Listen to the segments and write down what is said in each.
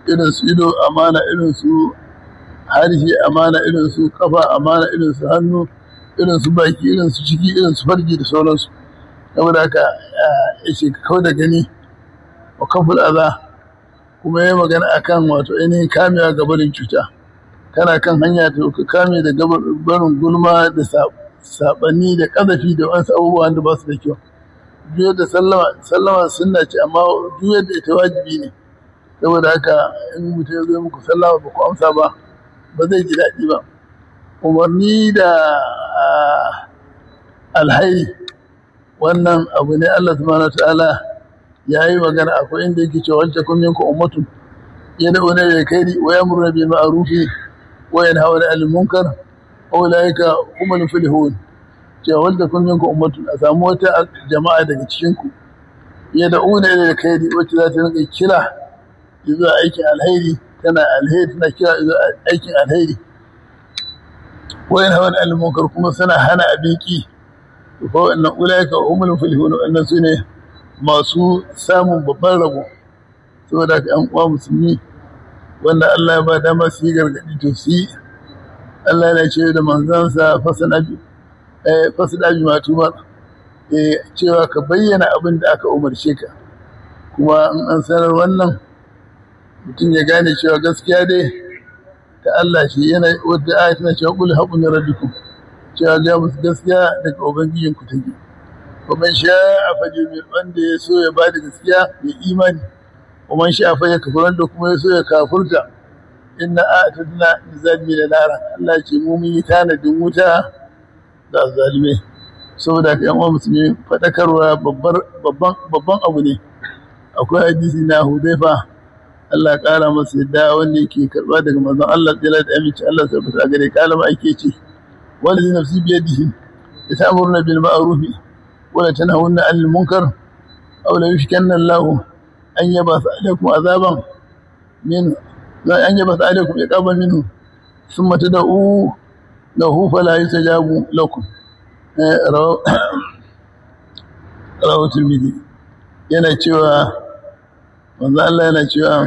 irin su ido amana irin su harshe amana irin su kafa amana irin su hannu irin su baki irin su ciki irin su farji da sauransu saboda haka ya ce kawai da gani wa kafin aza kuma ya magana akan wato ainihin kamewa ga barin cuta kana kan hanya ta ka kame da barin gulma da saɓani da ƙazafi da wasu abubuwan da ba su da kyau juyar da sallama sunna ce amma juyar da ita wajibi ne saboda haka in mutum ya zo muku sallama ba ku amsa ba ba zai ji daɗi ba umarni da alhai wannan abu ne Allah subhanahu ta'ala ya yi magana akwai inda yake cewa wacce kun minkum ummatun yad'una ila alkhairi wa yamuruna bil ma'ruf wa yanhauna 'anil munkar wa ulaika humul muflihun cewa wanda kun minkum ummatun a samu wata jama'a daga cikin ku yad'una ila alkhairi wacce za ta rinka kira zuwa aikin alheri tana alheri tana kira zuwa aikin alheri wa yanhauna 'anil munkar kuma suna hana abiki fa wannan ulaika humul muflihun wannan sune masu samun babban rabo saboda ka yan uwa musulmi wanda Allah ya ba dama su yi gargadi to su yi Allah yana ce da manzansa fasana bi eh fasada bi matuma eh cewa ka bayyana abin da aka umarce ka kuma in an sanar wannan mutum ya gane cewa gaskiya dai ta Allah shi yana wadda ayat na cewa qul haqqu min rabbikum cewa ga musu gaskiya daga ubangijin ku take kuma sha a faje wanda ya so ya ba da gaskiya ya imani kuma sha a faje kafir wanda kuma ya so ya kafurta inna a'tadna lizalimi da nara Allah ce mu mun yi tanadin wuta da zalime saboda ka yan musulmi fadakarwa babban babban abu ne akwai hadisi na Hudayfa Allah ƙara masa yadda wanda yake karba daga manzon Allah tsira da aminci Allah tabbata a gare kalama ake ce wanda nafsi biyadihi yatamuruna bil ma'ruf ولا تنهون عن المنكر أو لا يشكن الله أن يبث عليكم عذابا منه أن يبث عليكم عقابا منه ثم تدعوا له فلا يستجاب لكم رواه الترمذي yana cewa wanzu Allah yana cewa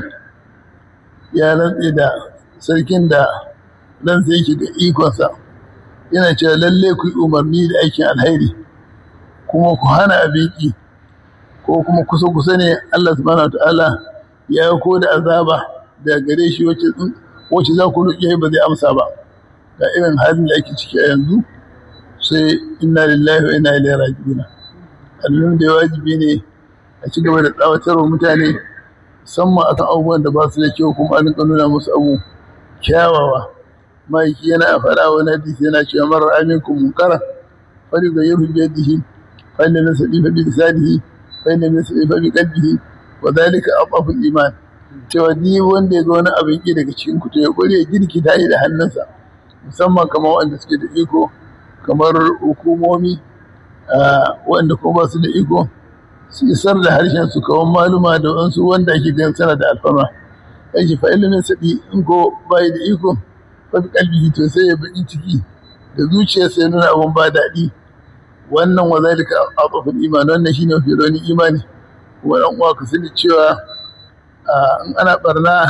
ya rantse da sarkin da ransa yake da ikonsa yana cewa lalle ku yi umarni da aikin alheri kuma ku hana abiki ko kuma kusa kusa ne Allah subhanahu ta'ala ya ko da azaba da gare shi wacce wacce za ku roƙe ba zai amsa ba ga irin halin da ake ciki a yanzu sai inna lillahi wa inna ilaihi raji'un annun da wajibi ne a ci gaba da tsawatarwa mutane musamman akan abubuwan da ba su da kyau kuma an nuna musu abu kyawawa ma'aiki yana faɗa wani hadisi yana cewa marar aminkum munkara fari ga yurfi biyadihi فإن من سليف بلسانه فإن من سليف بقلبه وذلك أضعف الإيمان cewa ni wanda ya ga wani abin ki daga cikin ku to ya kware girki ta da hannunsa musamman kamar wanda suke da iko kamar hukumomi wanda kuma ba su da iko su isar da harshen su kawan maluma da wasu wanda ake gan sana da alfarma yake fa ilimin sadi in ko bai da iko fa bi kalbi to sai ya baki ciki da zuciyarsa ya nuna abun ba daɗi wannan wa zalika aqaful iman wannan shine mafi rauni imani kuma dan uwa ka sani cewa in ana barna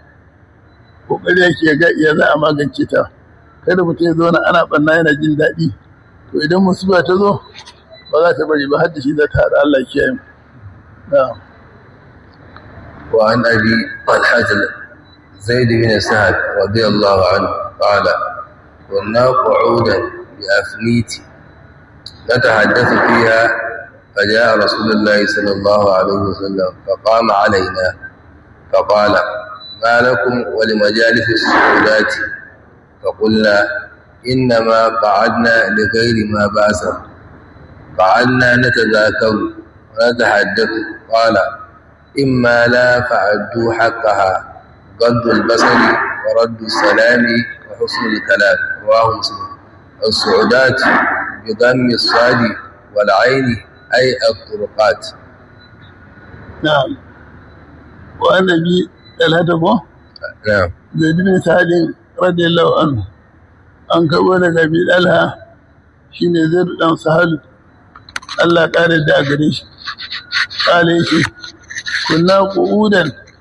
kokari yake ga iya za a magance ta kada mutum ya zauna ana barna yana jin daɗi to idan musiba ta zo ba za ta bari ba har da shi za ta haɗa Allah ya kiyaye mu وعن أبي طلحة زيد بن سعد رضي الله عنه قال كنا قعودا بأفنيت نتحدث فيها فجاء رسول الله صلى الله عليه وسلم فقام علينا فقال ما لكم ولمجالس السعودات فقلنا إنما قعدنا لغير ما بأس قعدنا نتذاكر ونتحدث قال إما لا فعدوا حقها غض البصر ورد السلام وحسن الكلام رواه مسلم السعودات بضم الصاد والعين أي الطرقات نعم وأنا بي الهدف نعم زيد بن سعد رضي الله عنه an karɓo daga bidalha shi ne zai ɗan sahal Allah ƙare da gare shi ƙale shi kunna ƙudan